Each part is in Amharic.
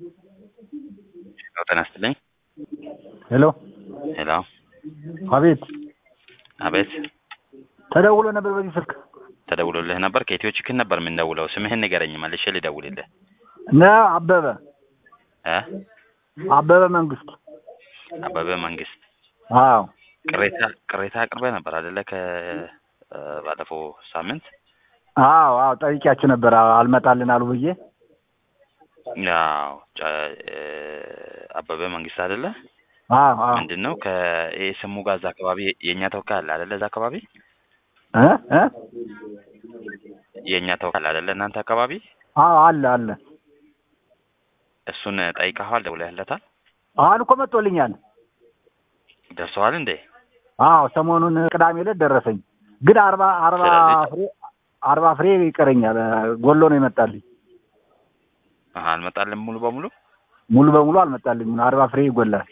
ጤና ይስጥልኝ። ሄሎ ሄሎ፣ አቤት። አቤት። ተደውሎ ነበር በዚህ ስልክ ተደውሎልህ ነበር? ከኢትዮ ችክን ነበር የምንደውለው። ስምህን ንገረኝ መልሼ ልደውልልህ። ነ አበበ እ አበበ መንግስት። አበበ መንግስት። አዎ ቅሬታ ቅሬታ አቅርበህ ነበር አይደለ? ከ ባለፈው ሳምንት አዎ አዎ ጠይቂያችሁ ነበር አዎ፣ አልመጣልን አሉ ብዬ ያው ጨ- እ አበበ መንግስት አይደለ? አዎ አዎ ምንድን ነው ከስሙ ጋር እዛ አካባቢ የእኛ ተወካይ አለ አይደለ? እዛ አካባቢ እ እ የእኛ ተወካይ አለ አይደለ? እናንተ አካባቢ አዎ አለ አለ። እሱን ጠይቀኸዋል? ደውለህለታል? አሁን እኮ መጥቶልኛል። ደርሰዋል እንዴ? አዎ ሰሞኑን ቅዳሜ ዕለት ደረሰኝ። ግን አርባ አርባ ስለዚህ- ፍሬ አርባ ፍሬ ይቀረኛል። ጎሎ ነው የመጣልኝ። አሀ አልመጣልም ሙሉ በሙሉ ሙሉ በሙሉ አልመጣልኝም። አርባ ፍሬ ይጎላል።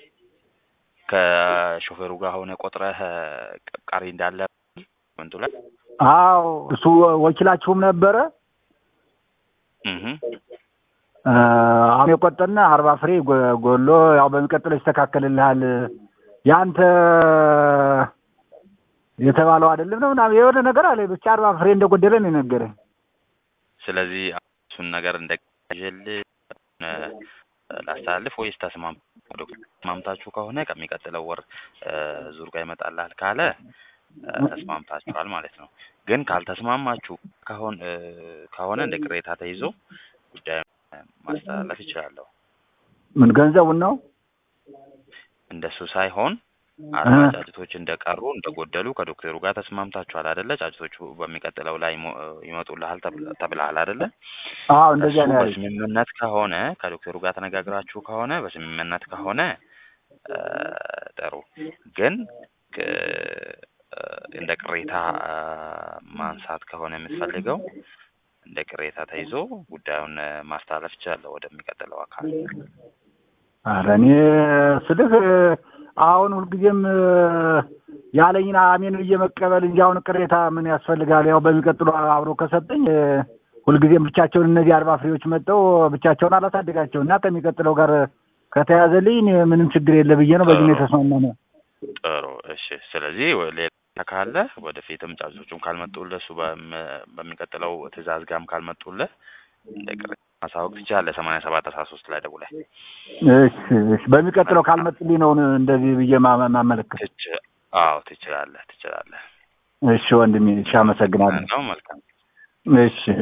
ከሾፌሩ ጋር ሆነ ቆጥረህ ቅ- ቀሪ እንዳለ ወንቱ ላይ አዎ እሱ ወኪላችሁም ነበረ። እህ አ፣ አሁን የቆጠና አርባ ፍሬ ጎ- ጎሎ ያው በሚቀጥለው ይስተካከልልሃል ያንተ የተባለው አይደለም ነው ምናምን የሆነ ነገር አለ። ብቻ አርባ ፍሬ እንደጎደለ ነው የነገረኝ። ስለዚህ እሱን ነገር እንደቀጀል ላስተላልፍ ወይስ ተስማም ዶክተር ተስማምታችሁ ከሆነ ከሚቀጥለው ወር እ፣ ዙር ጋር ይመጣልሃል ካለ እ፣ ተስማምታችኋል ማለት ነው። ግን ካልተስማማችሁ ከሆን እ፣ ከሆነ እንደ ቅሬታ ተይዞ ጉዳዩን ማስተላለፍ ይችላለሁ። ምን ገንዘቡን ነው? እንደሱ ሳይሆን አርባ እ። ጫጭቶች እንደቀሩ እንደጎደሉ ከዶክተሩ ጋር ተስማምታችኋል አይደለ? ጫጭቶቹ በሚቀጥለው ላይ ይሞ- ይመጡልሃል ተብል- ተብለሃል አይደለ? አዎ እንደዚያ እሱ ነው ያለኝ። በስምምነት ከሆነ ከዶክተሩ ጋር ተነጋግራችሁ ከሆነ በስምምነት ከሆነ እ፣ ጥሩ። ግን ክ- እ፣ እንደ ቅሬታ እ፣ ማንሳት ከሆነ የምትፈልገው እንደ ቅሬታ ተይዞ ጉዳዩን እ፣ ማስተላለፍ ይችላለሁ ወደሚቀጥለው አካል። ኧረ እኔ ስልህ አሁን ሁልጊዜም ያለኝን አሜን ብዬ መቀበል እንጂ አሁን ቅሬታ ምን ያስፈልጋል? ያው በሚቀጥሉ አብሮ ከሰጠኝ ሁልጊዜም ብቻቸውን እነዚህ አርባ ፍሬዎች መጥተው ብቻቸውን አላሳድጋቸው እና ከሚቀጥለው ጋር ከተያዘልኝ እኔ ምንም ችግር የለ ብዬ ነው በዚህ ነው የተስማማነው። ጥሩ እሺ። ስለዚህ ወ- ሌላ ካለ ወደፊትም ጫጩቶቹም ካልመጡልህ እሱ በም- በሚቀጥለው ትዕዛዝ ጋርም ካልመጡልህ እንደ ቅሬታ ማሳወቅ ትችላለህ። ሰማንያ ሰባት አስራ ሶስት ላይ ደውለህ እሺ እሺ። በሚቀጥለው ካልመጡልኝ ነው እንደዚህ ብዬ ማ- ማመለከት። ትች- አዎ ትችላለህ ትችላለህ። እሺ ወንድሜ፣ እሺ አመሰግናለሁ። ነው መልካም እሺ